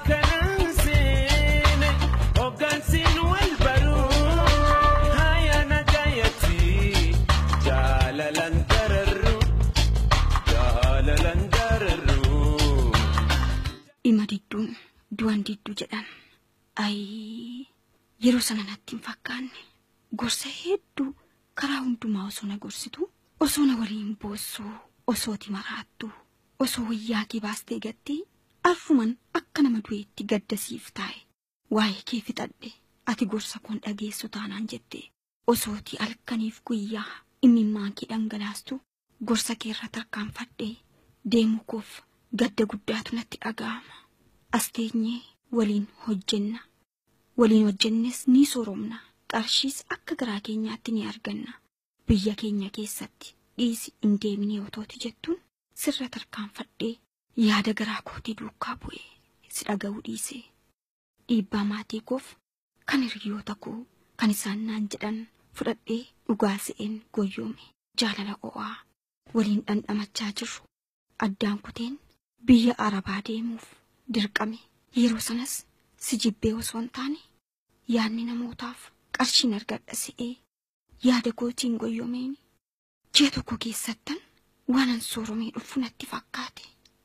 akkanaan seene hoggansiin wal baruu haya nagayatti jaalalan dararru jaalalan dararru. dhima didduun du'an didduu jedhan ayii yeroo sana natti hin fakkaanne gorsa hedduu karaa hundumaa osoo na gorsitu osoo na waliin boossuu osooti maraattu osoo wayyaa kee baastee gattee arfuman akka nama du'eetti gaddasiif taa'e waa'ee kee fixadhe ati gorsa koon dhageessu taanaan jette osooti halkaniif guyyaa imimmaan kee dhangalaastu gorsa kee irra tarkaanfadhee deemu koof gadda guddaatu natti dhaga'ama as teenyee waliin hojjenna waliin hojjennes ni sooromna qarshiis akka garaa keenyaatti ni arganna biyya keenya keessatti dhiisi hin deemine otooti jettuun sirra tarkaanfadhee yaada garaa kootii duukaa bu'ee si dhaga'uu dhiise dhiibbaa maatii koof kan hiriyoota koo kan isaan naan jedhan fudhadhee dhugaa se'een goyyoome jaalala o'aa waliin dhandhamachaa jirru addaan kuteen biyya arabaa deemuuf dirqame yeroo sanas si jibbee osoo hin taane yaadni namootaaf qarshiin argadha se'ee yaada kootiin goyyoomeen ji'a tokko keessattan waanan sooromee dhufu natti fakkaate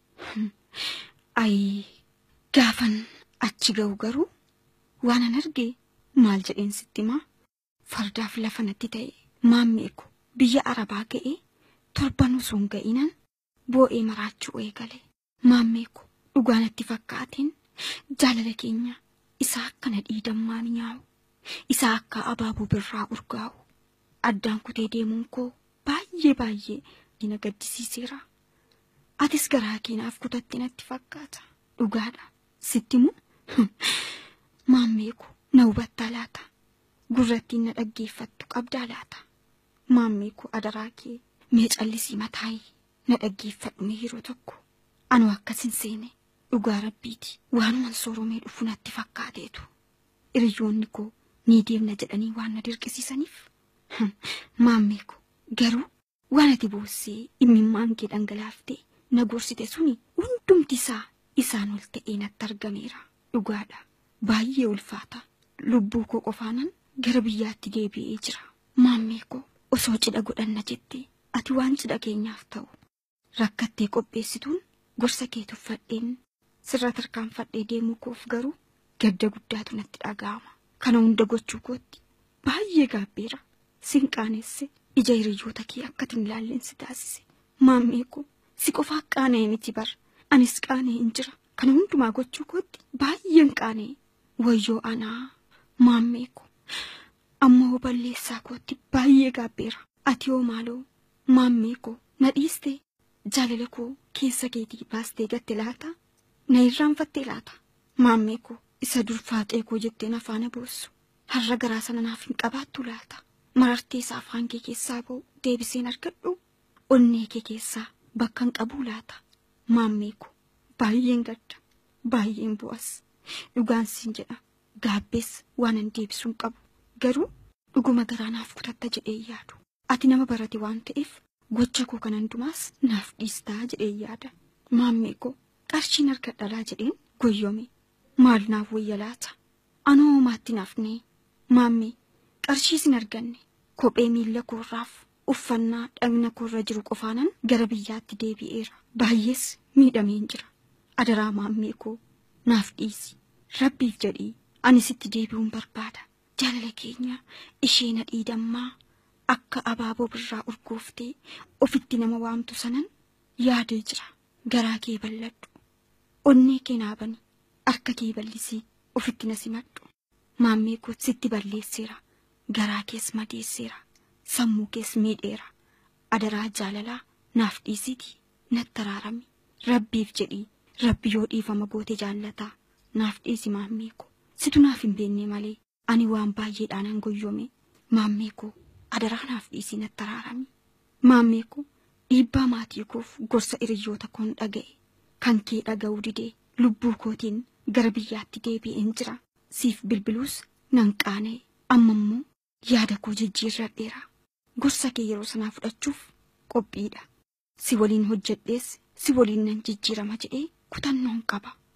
ayi gaafan achi ga'u garuu waanan arge maal jedheen sitti himaa fardaaf lafa natti ta'e maammeeku biyya arabaa ga'ee torban osoo hin ga'inan boo'ee maraachuu eegale maammeeku dhugaa natti fakkaateen jaalala keenya isaa akkana dhiidammaan nyaa'u isaa akka abaaboo birraa urgaa'u addaan kutee deemuun koo baay'ee baay'ee na gaddisiiseera atis garaa keenaaf kutatte natti fakkaata dhugaadha sitti mu maammeeku na hubattaa laata gurrattiin na dhaggeeffattu qabdaa laata maammeeku adaraa kee mee callisii mataayii na dhaggeeffadhu mee yeroo tokko anoo akkasin seene dhugaa rabbiiti waanuman sooromee dhufu natti fakkaateetu hiriyoonni koo ni deemna jedhanii waan na dirqisiisaniif maammee ko garuu waan ati boossee imimmaan kee dhangalaaftee na gorsite suni hundumti isaa isaan ol ta'ee natti argameera dhugaadha baay'ee ulfaata lubbuu koo qofaanan gara biyyaatti deebi'ee jira maammee koo osoo cidha godhanna jettee ati waan cidha keenyaaf ta'u rakkattee qopheessituun gorsa kee tuffadheen sirra tarkaanfadhee deemuu koof garuu gadda guddaatu natti dhaga'ama kana hunda gochuu kootti baay'ee gaabbeera sin qaanesse ija hiriyoota kee akkatin ilaalleen si taasise maammee koo si qofaa qaana'e miti bar anis qaana'e hin jira kana hundumaa gochuu kootti baay'een qaana'e wayyoo anaa maammee koo ammoo balleessaa kootti baay'ee gaabbeera ati hoo maaloo maammee koo na dhiistee jaalala koo keessa keetii baastee gatte laata na irraanfattee laata maammee koo isa durfaaxee koo jetteen afaana boossu har'a garaa sana naaf hin qabaattu laata marartee isaa afaan kee keessaa ba'u deebiseen argadhu onnee kee keessaa bakka hin qabuu laata maammee koo baay'een gadda baay'een bu'as dhugaan siin jedha gaabbees waan hin deebisuu hin qabu garuu dhuguma garaa naaf kutatta jedhee yaadu ati nama barate waan ta'eef gocha koo kan hundumaas naaf dhiistaa jedhee yaada maammee koo qarshiin argadhalaa jedheen goyyome maal naaf wayya laata anoo maatti naafnee maammee qarshii sin arganne kophee miilla koorraaf uffannaa dhagna koorra jiru qofaanan gara biyyaatti deebi'eera baay'ees miidhameen jira adaraa maammee koo naaf dhiisi rabbiif jedhii ani sitti deebi'uun barbaada jaalala keenya ishee na dhiidammaa akka abaaboo birraa urgooftee ofitti nama waamtu sanan yaadee jira garaa kee balladhu onnee kee naabani harka kee ballisii ofitti na simadhu maammee koo sitti balleesseera garaa kees madeesseera sammuu kees miidheera adaraa jaalalaa naaf dhiisiti natti araarami rabbiif jedhii rabbi yoo dhiifama goote jaallataa naaf dhiisi maammee koo situ naaf hin beenne malee ani waan baay'eedhaanan goyyome maammee koo adaraa naaf dhiisii natti araarami maammee koo dhiibbaa maatii koof gorsa hiriyoota koon dhaga'e kan kee dhaga'uu didee lubbuu kootiin gara biyyaatti deebi'een jira siif bilbiluus nan qaana'e amma immoo yaada koo jijjiirradheera gorsa kee yeroo sanaa fudhachuuf qophiidha si waliin hojjedhees si waliin nan jijjiirama jedhee kutannoon qaba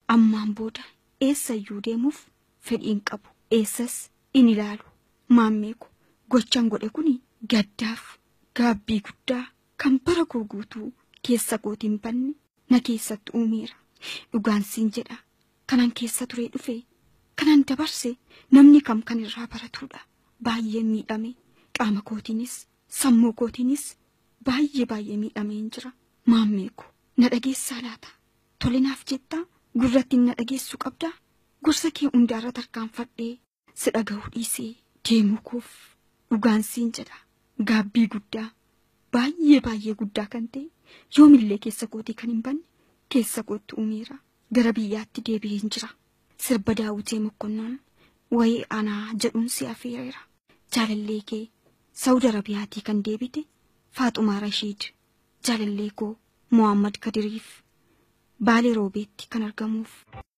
ammaan booda eessayyuu deemuuf fedhiin qabu eessas in ilaalu maammee ko gochaan godhe kun gaddaaf gaabbii guddaa kan bara koo guutuu keessa kootiin banne na keessatti uumeera dhugaansiin jedha kanan keessa turee dhufe kanan dabarse namni kam kan irraa baratuudha baay'ee miidhame qaama kootiinis sammuu kootiinis baay'ee baay'ee miidhameen jira maammee ko na dhageessaa laata tolinaaf jettaa gurratti na dhageessuu qabdaa gorsa kee hundaarra tarkaanfadhee si dhaga'uu dhiisee deemuu koof dhugaansiin jedha gaabbii guddaa baay'ee baay'ee guddaa kan ta'e yoomillee keessa kootii kan hin banne keessa kootti uumeera gara biyyaatti deebi'een jira sirba daawwitee mokkonnoon wayii anaa jedhuun si afeereera jaalallee kee saawud arabiyaatii kan deebite faaxumaa rashiid jaalallee koo mohammad kadiriif baalee roobeetti kan argamuuf